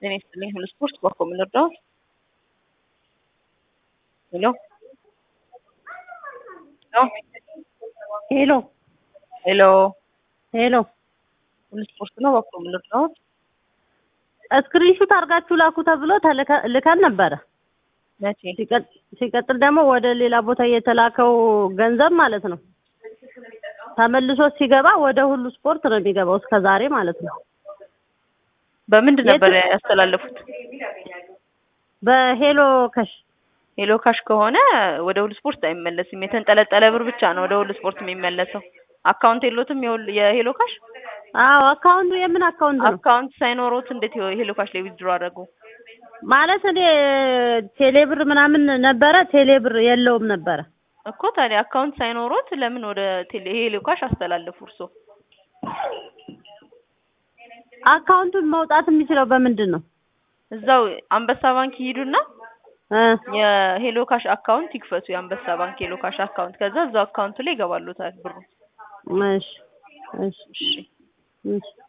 ጤና ይስጥልኝ ሁሉ ስፖርት በኮ የምንወደው ሄሎ ሄሎ ሄሎ ሄሎ ሁሉ ስፖርት ነው በኮ የምንወደው ስክሪንሹት አድርጋችሁ ላኩ ተብሎ ተልከ- ልከን ነበረ። መቼ ሲቀጥ- ሲቀጥል ደግሞ ወደ ሌላ ቦታ የተላከው ገንዘብ ማለት ነው ተመልሶ ሲገባ ወደ ሁሉ ስፖርት ነው የሚገባው እስከ ዛሬ ማለት ነው። በምንድን ነበር የት- ያስተላለፉት? በሄሎ ከሽ ሄሎ ካሽ ከሆነ ወደ ሁሉ ስፖርት አይመለስም። የተንጠለጠለ ብር ብቻ ነው ወደ ሁሉ ስፖርት የሚመለሰው። አካውንት የሎትም የሁል- የሄሎ ካሽ አዎ አካውንቱ የምን አካውንት ነው አካውንት ሳይኖሮት እንዴት ሄሎ ካሽ ላይ ዊዝድሮ አደረጉ? ማለት እኔ ቴሌብር ምናምን ነበረ ቴሌብር የለውም ነበረ እኮ ታዲያ አካውንት ሳይኖሮት ለምን ወደ ቴሌ ሄሎ ካሽ አስተላለፉ እርሶ? አካውንቱን መውጣት የሚችለው በምንድን ነው እዛው አንበሳ ባንክ ይሂዱና እ የሄሎ ካሽ አካውንት ይክፈቱ። የአንበሳ ባንክ ሄሎ ካሽ አካውንት ከዛ እዛው አካውንቱ ላይ ይገባሉታል ብሩ። እሺ እሺ እሺ እሺ